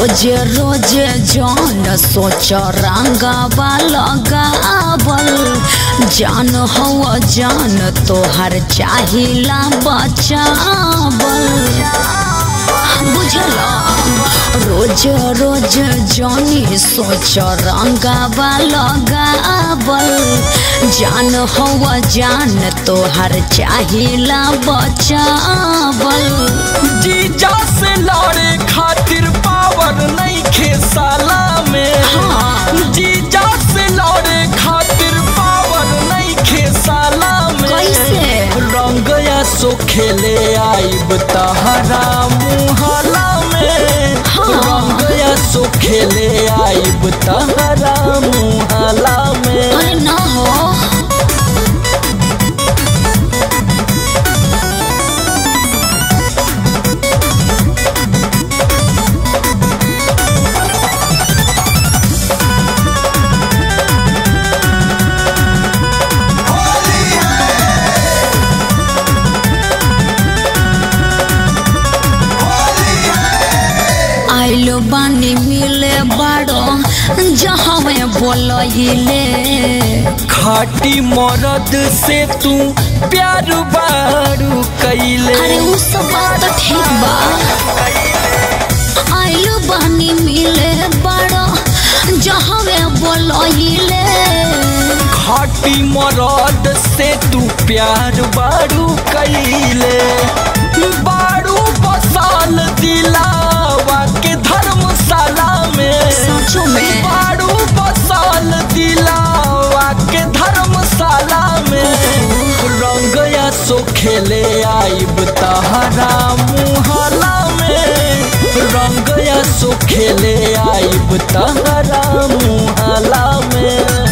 रोजे रोजे जान सोच रंगावा लगावल जान हवा जान तोहर चाहिला बचावल बुझल रोज रोज जानी सोच रंगावा लगावल जान हवा जान तोहर चाहिला बचावल जीजा से लड़े खातिर पावर नहीं खे साला में हाँ। जीजा से लड़े खातिर पावर नहीं खे साला में कैसे? रंग या सो खेले आइब तहरा मुहला में हाँ। रंग या सो खेले आइब तहरा मुहला में अरे ना हो आइलो बानी मिले बड़ो जहाँ में बोलइले खाटी मरद से तू प्यार बारू कैले अरे उ सब बात तो ठीक बा आइलो बानी मिले बड़ो जहाँ में बोलइले खाटी मरद से तू प्यार बारू कैले बारू बसाल दिलावा के धर्मशाला में सचो में बारू बसाल दिलावा के धर्मशाला में रंग या सो खेले आइब तहरा मुहला में रंग या सो खेले आइब तहरा मुहला में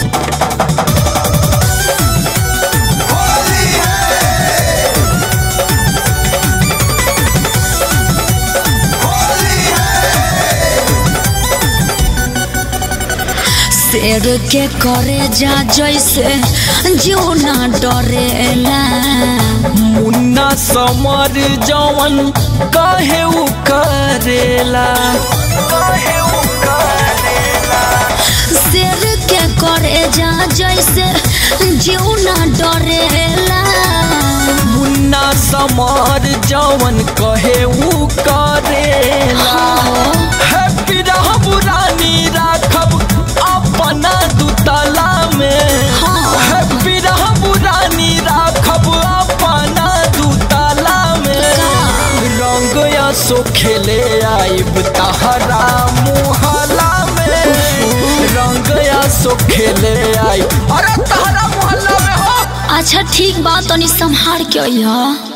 शेर के करे जा जैसे जो ना डरेला मुन्ना समर जवन कहे उ करेला कहे उ करेला शेर के करे जा जैसे जो ना डरेला मुन्ना समर जवन कहे उ करेला हैप्पी रहब रानी राखब अपना दुतला में हाँ। हैप्पी रहब रानी राखब अपना दुतला में रंग या सो खेले आइब तहरा मुहला में रंग या सो खेले आई अरे तहरा मोहल्ला में हो अच्छा ठीक बा तनी संभार के अइहा